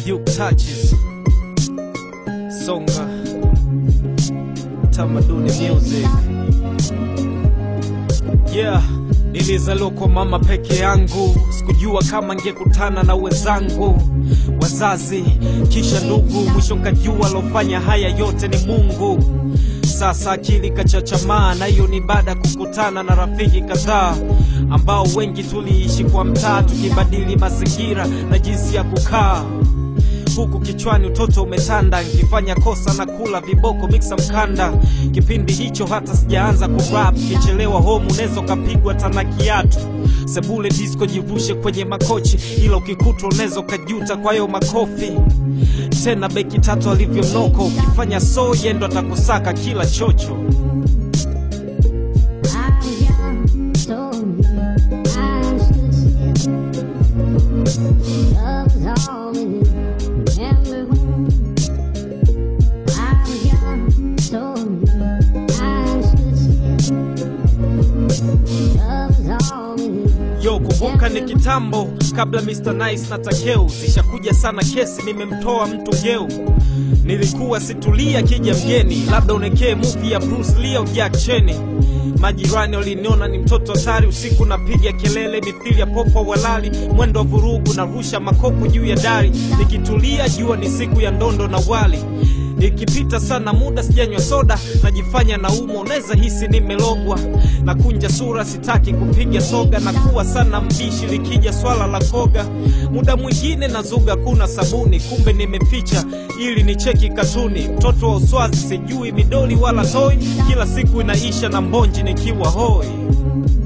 Duke touches Songa Tamaduni music Yeah Nilizaliwa kwa mama peke yangu, sikujua kama ngekutana na wenzangu wazazi, kisha ndugu, mwisho nkajua alofanya haya yote ni Mungu. Sasa akili kachachamaa, na hiyo ni baada ya kukutana na rafiki kadhaa ambao wengi tuliishi kwa mtaa, tukibadili mazingira na jinsi ya kukaa huku kichwani utoto umetanda, nkifanya kosa na kula viboko miksa mkanda. Kipindi hicho hata sijaanza kurap, kichelewa home unaweza ukapigwa tana kiatu. Sebule disco jivushe kwenye makochi, ila ukikutwa unaweza ukajuta kwa hiyo makofi. Tena beki tatu alivyonoko, ukifanya so yendo atakusaka kila chocho. I was young, so new, I stood still. Love was all we knew. Remember when I was young, so new, I stood still. Love was all we knew. Yo, kumbuka ni kitambo kabla Mr. Nice na Takeu zishakuja sana kesi, nimemtoa mtu ngeu. Nilikuwa situlia kija mgeni, labda unekee movie ya Bruce Lee au Jack Cheney. Majirani waliniona ni mtoto hatari, usiku napiga kelele mithili ya popo walali, mwendo wa vurugu na rusha makopo juu ya dari, nikitulia jua ni siku ya ndondo na wali Nikipita sana muda sijanywa soda, najifanya naumwa, unaweza hisi nimelogwa. Nakunja sura, sitaki kupiga soga, na kuwa sana mbishi likija swala la koga. Muda mwingine nazuga kuna sabuni, kumbe nimeficha ili nicheki katuni. Mtoto wa uswazi, sijui midoli wala toi, kila siku inaisha na mbonji nikiwa hoi.